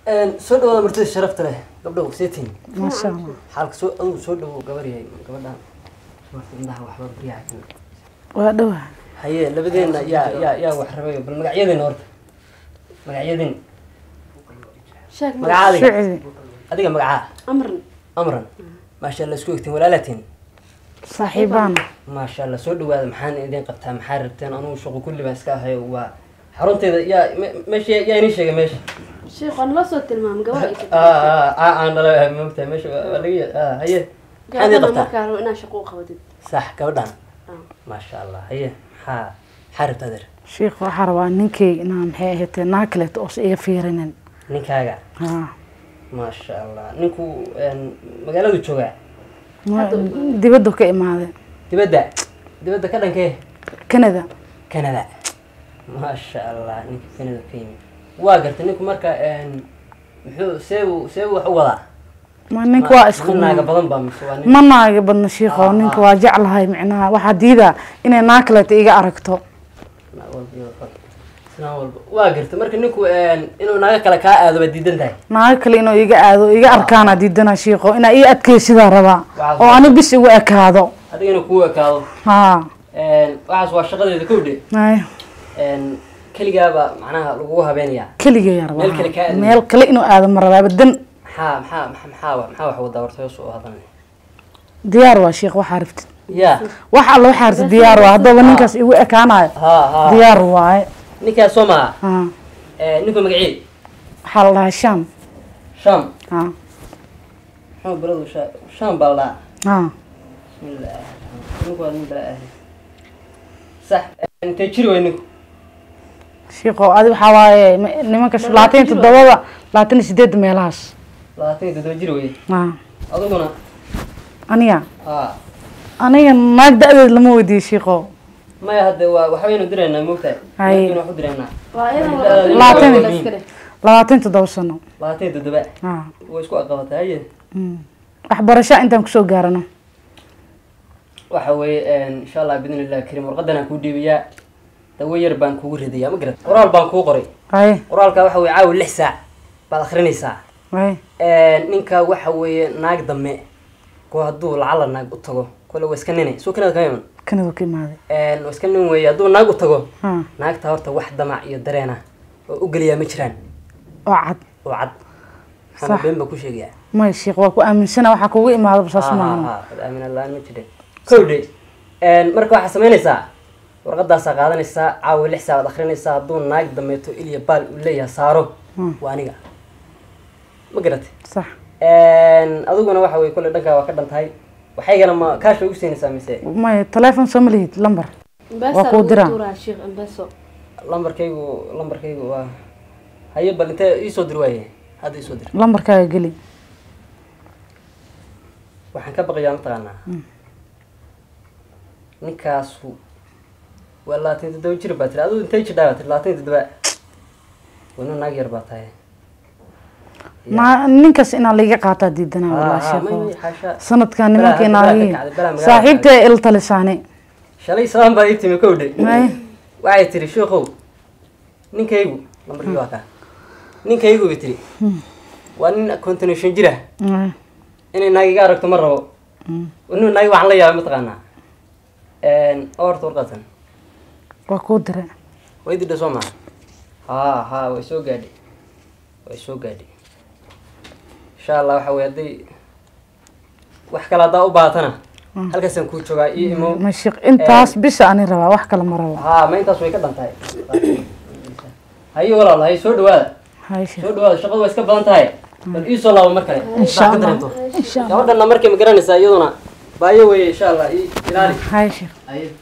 soo dhawaada martida sharafta leh gabdhow seetiin maasha allah xaalka soo adugu soo dhawow gabar yahay gabadhaan marka indhaha waxba baryaha kan waa dhowaa haye labadeenna yaa yaa yaa wax rabay bal magacyadeenna horta magacyadeen sheeg ma magacaadiga shucdi adiga magacaa amran amran maasha allah isku egtiin walaalaatiin saaxiibaan maasha allah soo dhawaada maxaan idin qabtaa maxaa rabteen anugu shaqo kulli baan iska ahayo waa xarunteeda yaa me- meesha yaa inii sheegay meesha sheekh waan la soo tilmaamay gabar ay ka aan dhala moogtahay meesha waa waa laga ya- haye maxaad idin gabadhana qabtaa markaa rabo inaad shaqo u qabatid sax gabadhaan Ah. maasha allah haye maxaa maxaa rabtaa adeer sheekh waxaa rabaa ninkay inaan maxay ahaydee naa kaleeto oos iga fiirinin ninkaaga ha maasha allah ninku een, magaaladu joogaa dibaddu ka imaaday dibadda dibadda ka dhankee canada canada maasha allah ninka canada ka yimid waa gartay ninku marka een, muxuu see uu see uu wax u wadaa ma ninka waa isku nin naaga badan baa mise waa nin ma naaga badna sheekho ninka waa jeclahay micnaha waxaa diidaa inay naa kaleeto iga aragto naag walba iyo fal. islaan walba waa gartay marka ninku een, inuu naaga kale kaa aado baad diidan tahay naaga kale inuu iga aado iga arkaana diidana sheekho inaa ii adkaysidaa rabaa Waxaas oo ani bis igu ekaado adiga inuu kuu ekaado ha Een, waxaas waa shaqadeeda kowdhe ay Een, keligaaba macnaha lagugu habeenayaa keligaya rabaa Meel kale kaa aadin. meel kale inuu aado ma rabaa badan maxaa maxaa maxaa maxaa wa- maxaa wax wadaa horta hoos u hadan diyaar waa sheekh waxaa rabtid ya wax alla waxaa rabtid diyaar waa haddaba ninkaas igu ekaanayo ha ha diyaar waaye ninkaas soo maha ha ninku magacii waxaa la dhahaa sham sham ha muxuu baradu sha sham baa la dhahaa ha bismillah ninku waa nin bala ahli sax intee jiri way ninku sheekho adi waxaa waaye ma- nimanka sh- labaatan iyo toddobada labaatan iyo sideedda meelahaas labaatan iyo toddoba jiri wey ha adiguna aniga ha aniga naag da-deed lama weydiiyo sheekho maya hadde waa waxbaynu diraynaa moogtahay Hay. laakiin wax u diraynaa waa iyadan Labaatan. la iska dheh labaatan iyo toddoba sano labaatan iyo toddoba ha way isku aqabatay haye mm. waxbarasho intaan kusoo gaarano waxa weeye insha allah bidn illah karim warqadan aan kuu dhiibayaa dawo yar baan kugu ridayaa ma garat qoraal baan kuu qoray haye qoraalka waxa weye caawi lix saac baad akrinaysaa haye ninka waxa weeye naag dame ko hadduu lacala naag u tago kole waa iska nine soo kanada kama iman kanada ka imaaday waa iska nin weeye hadduu naag u tago ha naagta horta wax damac iyo dareena oo u geliyaa ma jiraan oo cad oo cad Sax. maxamed been baa ku sheegayaa maya sheekh waa ku aaminsana waxaa kugu imaada basaas maaha aamin allaan ma jirin kowdhe marka waxaa samaynaysaa warqadaasaa qaadanaysaa caawa lix saacaad akrinaysaa hadduu naag dameeto ilya baal uu leeyahay saaro Hmm. waa aniga ma garatay sax adiguna waxa weye kolle dhankaa waa ka dhan tahay waxaygana ma kaash bay ugu siinaysaa mise maya teleefon soo ma lihid lambar Mpesa Waa kuu lagu diraa. tuuraa sheekh Mpesa lambarkaygu lambarkaygu waa haye bal intee iisoo dir waaye hadda iisoo dir lambarkaaga geli waxaan ka baqayaa mataqaanaa ninkaasu waa labaatan iyo toddoba jir baa tiri adigu intay jidhaa baa tiri labaatan iyo toddoba wana naag yar baa tahay ma ninkaas inaa laiga qaataa diidana Ah, walaa ah, may- may, sheekho xaasha. sanadkan Balaa, nimankii balaa ka naagi kacday, balaa magaalada saaxiibtay il talisaane shalay sabaan baa ii timi kowdhe May. waxay tiri sheekow ninkaygu lambarkii waa kaa ninkaygu bay tiri waa nin continuation jira Mm, inay naag iga aragto ma rabo inu naagi waxaan la yaabay mataqaanaa oo horta warqadan waa kuu dire way didha soo maha ha ha way soo gaadhi way soo gaadhi insha allah waxa weye hadday wax kale haddaa u baahatana halkaasaan kuu joogaa io imo ma sheekh intaas bisa ani rabaa wax kale ma rabo ha ma intaas way ka dhan tahay haye walaal haye soo dhawaada hay sheekh soo dhawaada shaqadu waa iska badan tahay bal ii soo laabo mar kale insha Saa ka allah dareento insha allah gabadhana markay ma garanaysaa iyaduna baayo weye insha allah ii ilaali hay sheekh haye